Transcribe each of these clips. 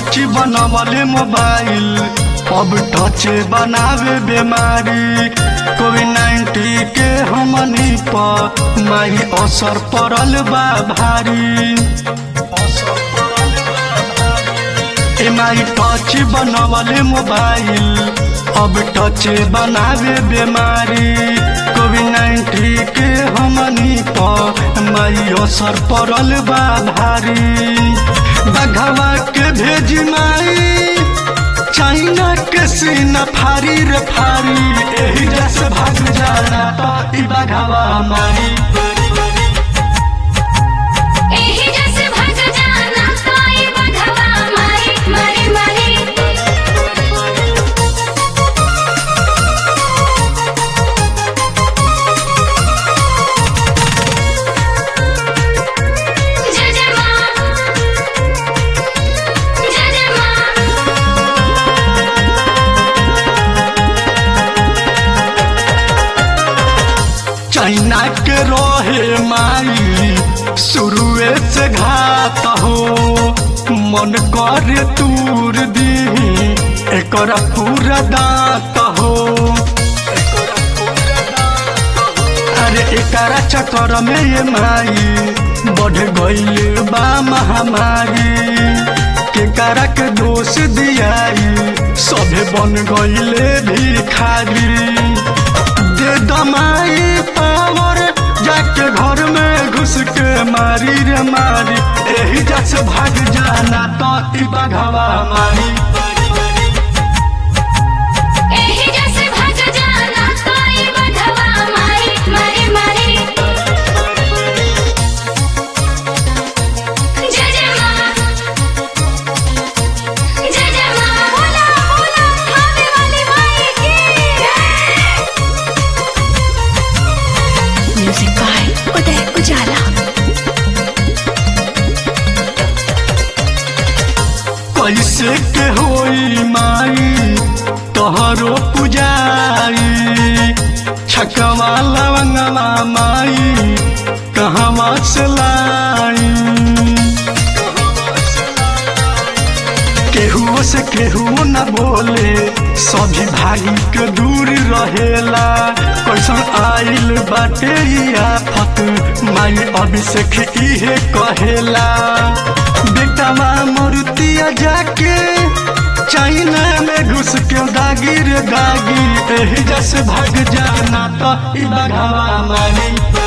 Touch बनवले mobile अब touch बनावे बीमारी कोविड नाइन्टीन के हमनी पर माही असर पड़ल बा भारी एमआई टच बनवले मोबाइल अब टच बनावे बीमारी कोविड नाइन्टीन के हमनी पर माई असर पड़ल बा भारी बघवा के भेज माई चाइना के सीना फारी रे फारी एही जैसे भाग जाना तो ई बघवा मारी एही जैसे भग जाना कोई बघवा मारी मारी मारी जय जय माँ जय जय माँ चाइना के रहे माई शुरुए से घात हो मन कर तूर दी एकर पूरा दांत हो अरे एकरा चक्कर में ये माई बढ़ गईल बा महामारी केकरा के दोष दियाई सभे बन गईले भिखारी दे दमाई पावर जाके घर में घुस के मारी रे मारी एही जैसे भाग जाना तो ई बघवा मारी एही जैसे भग जाना कोई बघवा मारी मारी मारी जय जय माँ जय जय माँ बोला बोला खाने वाली माई की जय Music by Uday Ujala. कैसे के होई माई तोहरो पुजारी छकवा लवंगवा माई कहवा से लाई केहू से केहू न बोले सभी भाई के दूर रहेला कैसन आइल बाटे ई आफत माई अभिषेक इहे कहेला बेटावा मूर्तिया जाके चाइना में घुस के दागी रे दागी एही जैसे भाग जाना तो ई बघावा मारी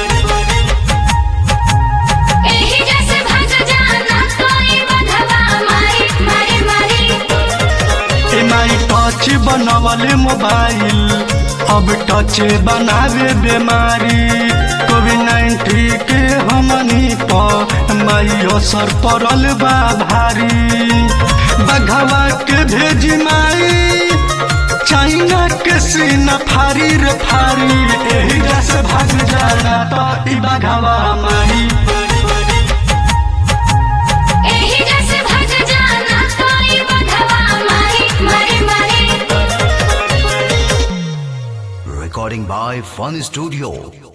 एही जैसे भग जाना कोई बघवा मारी मारी मारी एमआई टच बनवले मोबाइल अब टच बनावे बीमारी कोविड नाइन्टीन के हमनी पर माई असर पड़ल बा भारी बघवा के भेज माई चाइना के सीना फारी रे फारी एही जैसे भाग जाना तो ई बघवा मारी एही जैसे भग जाना कोई बघवा मारी मारी मारी Recording by Fun Studio.